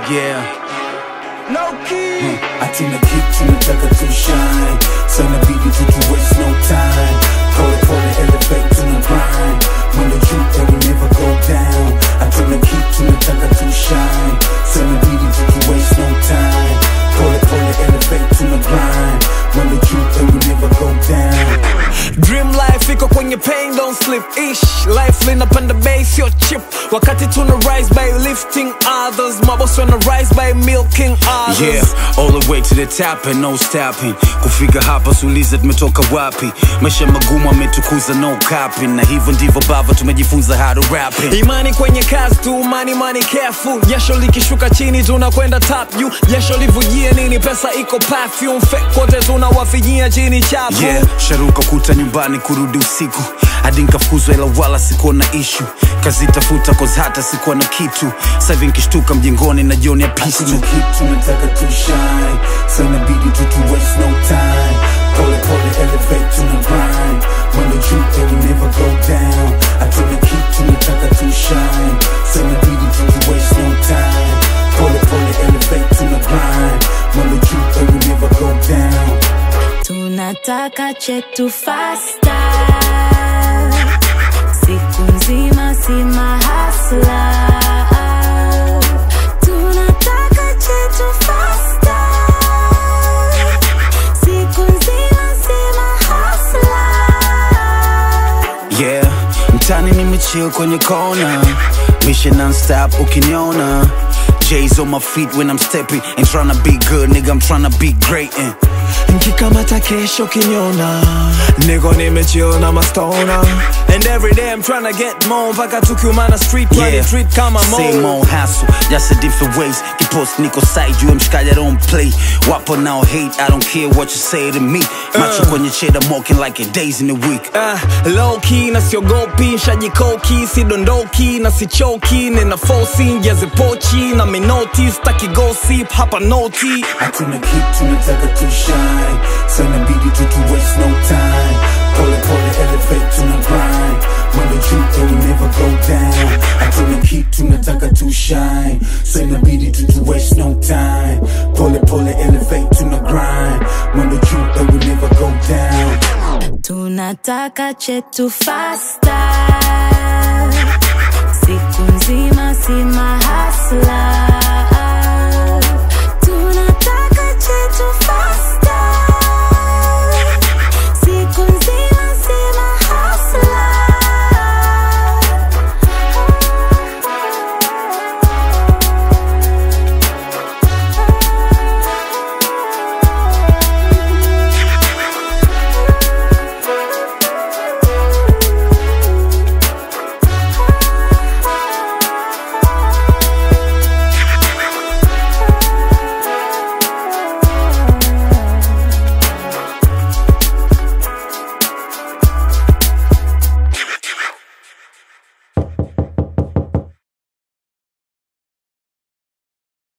yeah No key. Hatuna kitu tunataka tu shine so inabidi tu tu waste no time pole pole elevate to the grind when the truth that will never go down Hatuna kitu tunataka tu shine so inabidi tu tu waste no time pole pole elevate to the grind when the truth that will never go down Dream life iko kwenye pain don't sleep ish life linapanda base yo chip wakati tuna rise by lifting others maboss wana rise by milking others Yeah, all the way to the top and no stopping. Kufika hapa suliza tumetoka wapi? Maisha magumu ametukuza no capping, na hivyo ndivyo bava tumejifunza how to rap it. imani kwenye kazi tu money money careful jasho likishuka chini tunakwenda top juu jasho livujie nini pesa iko perfume fake kote tunawafijia chini chafu Yeah, sharuka kuta nyumbani kurudi usiku hadi nkafukuzwa ila wala sikuwa na ishu kazi tafuta cause hata sikuwa na kitu sahivi nkishtuka mjengoni na jioni ya pistu Hatuna kitu tunataka tu shine so inabidi tu tu waste no time pole pole elevate to the grind when the truth that will never go down Hatuna kitu tunataka tu shine so inabidi tu tu waste no time pole pole elevate to the grind when the truth that will never go down tunataka chetu fasta siku nzima si mahasla tunataka chetu fasta siku nzima si mahasla yeah mtani nimechill kwenye kona mission non-stop ukiniona J's on my feet when I'm stepping Ain't tryna be good, nigga, I'm tryna be great and nkikamata kesho kinyona niko nimechill na mastona and every day I'm tryna get more mpaka tukiumana street yeah. treat kama Same mo old hassle, just a different ways Kipost niko side, you mshikaji I don't play Wapo now hate, I don't care what you say to me Macho kwenye cheddar, walking like a days in the week Uh, low key na siogopi shajikoki sidondoki na sichoki nina fosi njazipochi na minoti staki gossip hapa noti Hatuna kitu tunataka tu shine so inabidi tu tu waste no time pole pole elevate to the grind when the truth that will never go down Hatuna kitu tunataka tu shine so inabidi tu tu waste no time pole pole elevate to the grind when the truth that will never go down tunataka chetu fasta siku nzima si mahasla